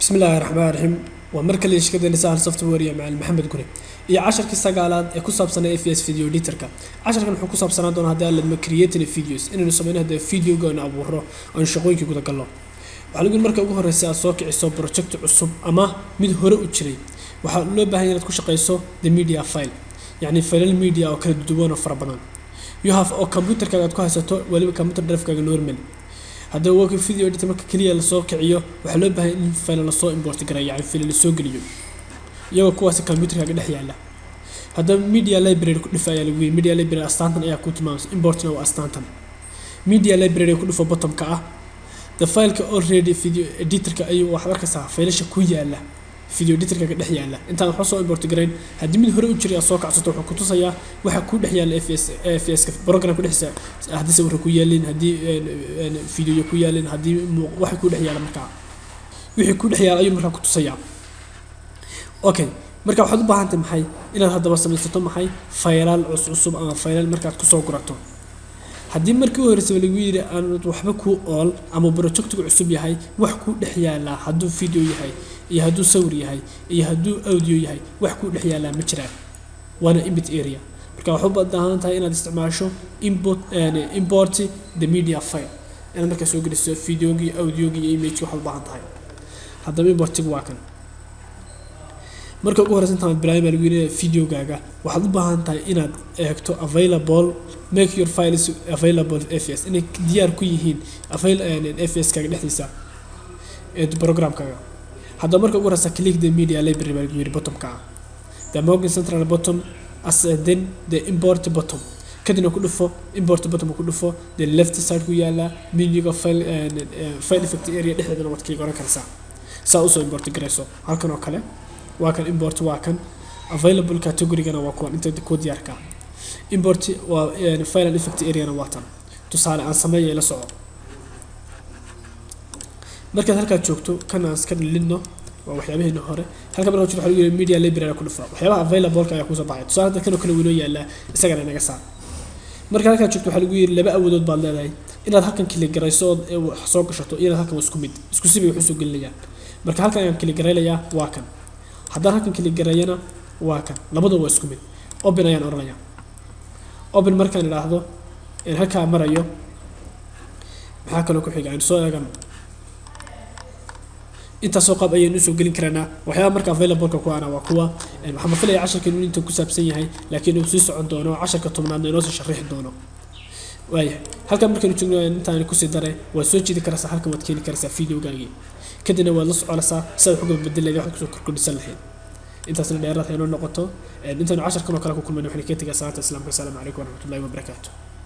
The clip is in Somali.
bismi illaahi raxmaan raxiim waa mar kale shirkaddeena sahal software iyo macalin maxamed gure iyo casharkii sagaalaad ee ku saabsanaa fs video editorka casharkan wuxuu ku saabsanaan doonaa haddii aan ladma creating videos inaynu sameyno haddee videoga aynu abuuro aynu shaqooyinkii guda galno waxaa lagu yidhi marka ugu horreysa aad soo kiciso project cusub ama mid hore u jiray waxaa loo baahan yahay inaad ku shaqeyso the media file yacni failal media oo kala duwan oo fara badan you have oo computerkaaga aad ku haysato weliba computer drive-kaaga normal haddaba work video editor marka keliya lasoo kiciyo waxaa loo baahan in file lasoo import gareeyo yani file lasoo geliyo iyagoo kuwaasi computerkaaga dhex yaala haddaba media library ku dhif ayaa lagu yiri media library astaantan ayaa ku tilmaamaysa importna waa astaantan media library ku dhufo bottomka ah the fileka already video editorka ayuu waxaad arkaysaa faylasha ku yaala video editorkaaga dhex yaala intaan waxba soo import garayn haddii mid hore u jiray aad soo kacsato wuxuu ku tusayaa waxa ku dhex yaala fs fska programka dhexdiisa haddii sawirka ku yaalin haddii videoya ku yaalin haddii waxa ku dhex yaala markaa wixii ku dhex yaala ayuu markaa ku tusayaa okay marka waxaad u baahantay maxay inaad haddaba samaysato maxay faylaal cuscusub ama faylaal markaad kusoo gurato haddii markii u horreysaba lagu yidhi aanad waxba kuu ool ama projectigu cusub yahay wax kuu dhex yaalaa hadduu video yahay iyo hadduu sawir yahay iyo hadduu audio yahay wax kuu dhex yaalaa ma jiraan waana input area marka waxu baahan tahay inaad isticmaasho import import the media file inaad markaa soo geliso videogii audiogii iyo imageki waxaad u baahan tahay haddaba importigu waa kan marka ugu horeysa intaan bilaabay baa lagu yidhi videogaaga waxaad u baahan tahay inaad eegto available make your files available fs inay diyaar ku yihiin fs kaaga dhexdiisa ee programkaaga haddaba marka ugu horeysa click the media library baa lagu yidhi bottomka ah the morgan central bottom as then the import bottom kadibna ku dhufo import bottom ku dhufo the left side ku yaala menuga file file effect area dhexdeedana waad kaliga oran karaysaa saa usoo import garayso halkan oo kale waa kan import waa kan available categorygana waa kuwan inta ku diyaarka import waa file and effect areana waa tan tusaale aan sameeya la soco markaad halkaad joogto kan aan iska dhilidno waa waxyaabaheena hore halka markaa waxaa lagu yiri media library ku dhufa waxyaabaha available-ka ayaa kusoo baxay tusaale hadda kan oo kale winoo yaallaa isagana inaga saar marka halkaad joogto waxaa lagu yiri laba awoodood baad leedahay inaad halkan kili garayso ood wax soo gashato inaad halkan waa isku mid isku si bay wax usoo gelinayaan marka halkan ayaan kili garaylayaa waa kan haddaan halkan kili gareeyana waa kan labadaba waa isku mid open ayaan odhanayaa open markaan idhaahdo in halkaa marayo maxaa kaloo ku xiga aynu soo eegano intaasoo qaab ayaynu usoo gelin karaynaa waxyaaba marka available-ka kuwaana waa kuwa waxaan filaya casharkan inuu inta ku saabsan yahay laakiin uu sii socon doono casharka tobnaadna inoo sii sharixi doono waayahay halkan markaynu joogno intaan kusii daray waad soo jeedi karaysaa halkan waad keeni karaysaa videogaagii kadibna waad la soconaysaa sidaad wax uga bedelayd waxaad kusoo korkordhisan lahayd intaasna dheeraad haynoo noqoto intaanu casharkan oo kale ku kulmayna waxaan ka tegaa salaanta islaamka asalaamu calaykum waraxmatullahi wabarakaatu